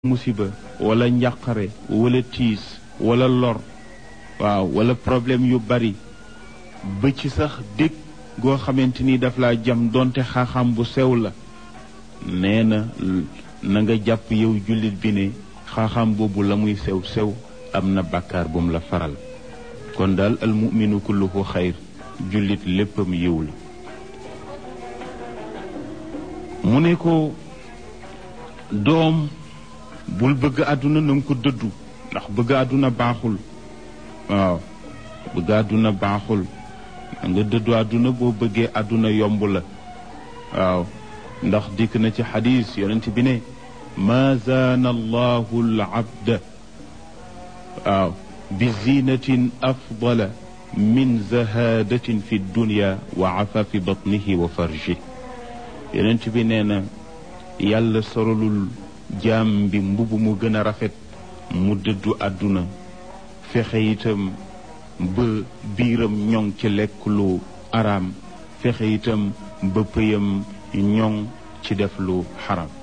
musiba wala njàqare wala tiis wala lor waaw wala problème yu bari ba ci sax dégg goo xamante ni daf laa jam donte xaaxam bu sew la nee na na nga jàpp yow jullit bi ne xaaxam boobu la muy sew sew am na bàkkaar bu mu la faral kon daal al muminu kulluhu xayr jullit léppam yiw la mu ne ko doom bul bëgg àdduna na nga ko dëddu ndax bëgg àdduna baaxul waaw bëgg àdduna baaxul nga dëddu àdduna boo bëggee àdduna yomb la waaw ndax dikk na ci xadis yonent bi ne ma zaana allahu al abda waaw bi zinatin afdala min zahadatin fi dunya wa afafi batnihi wa farji yonent bi nee na yàlla sorolul jaam bi mbubb mu gën a rafet mu dëddu àdduna fexe itam ba biiram ñoŋ ci lekk lu araam fexe itam ba pëyam ñoŋ ci def lu xaram